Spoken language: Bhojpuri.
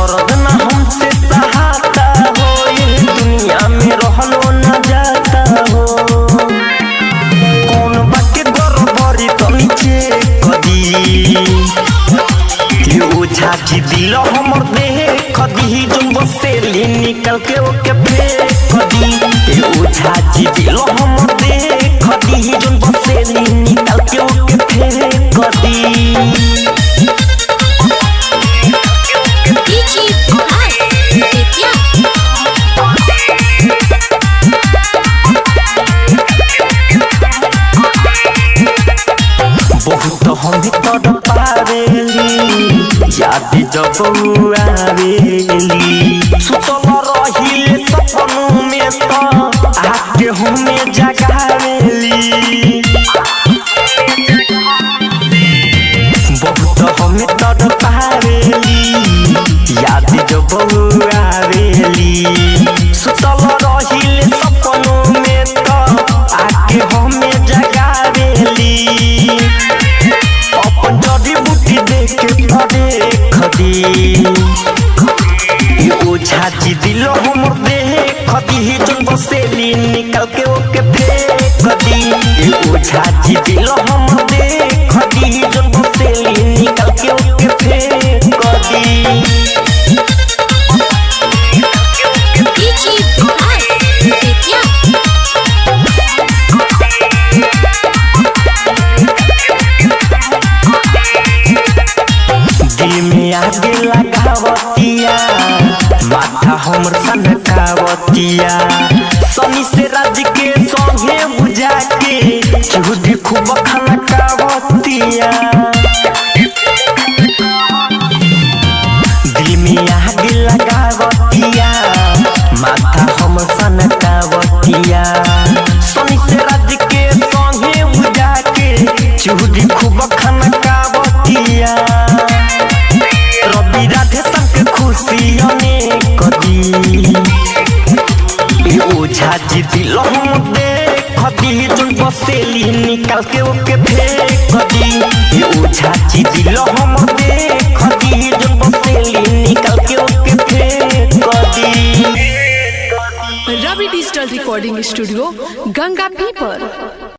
दर्द ना हमसे सहाता हो ये दुनिया में रहलो न जाता हो कौन बाके गड़बड़ी तो नीचे कदी ये ओझा जी दिल हमर देह खदी जोन बसेली निकल के ओके फेंक दी ये ओझा जी दिल हमर देह खदी जोन बसेली निकल के ओके फेंक दी DJ Vikas Aditya. बहुत हम तर पावेली याद जब आवेली सुतल रहिले सपनों में तो आके हमें जगावेली बहुत हम तर पावेली याद जब आवेली सुतल रहिले सपनों में तो आके हमें जगावेली अपन जड़ी बूटी देख के पड़े खदी ये ओझा जी दिल हमर देह खदी जोन बसेली निकल के ओके फेंक दी ये ओझा जी दिल हमर देह खदी जोन बसेली निकल के ओके फेंक दी DJ Vikas Aditya. दिल में आगे लगावतिया माथा हमर सनकावतिया सनी से राज के संगे बुझा के चूड़ी खूब खनकावतिया दिल में आगे लगावतिया माथा हमर सनकावतिया सनी से राज के संगे बुझा के चूड़ी खूब खनकावतिया रवि राधे संग खुशियों ने कदी ये ओझा जी दिल हम देख दी जोन बसेली निकाल के ओके फेंक दी ये ओझा जी दिल हम देख दी जोन बसेली निकाल के ओके फेंक दी Ravi digital recording studio Ganga पीपर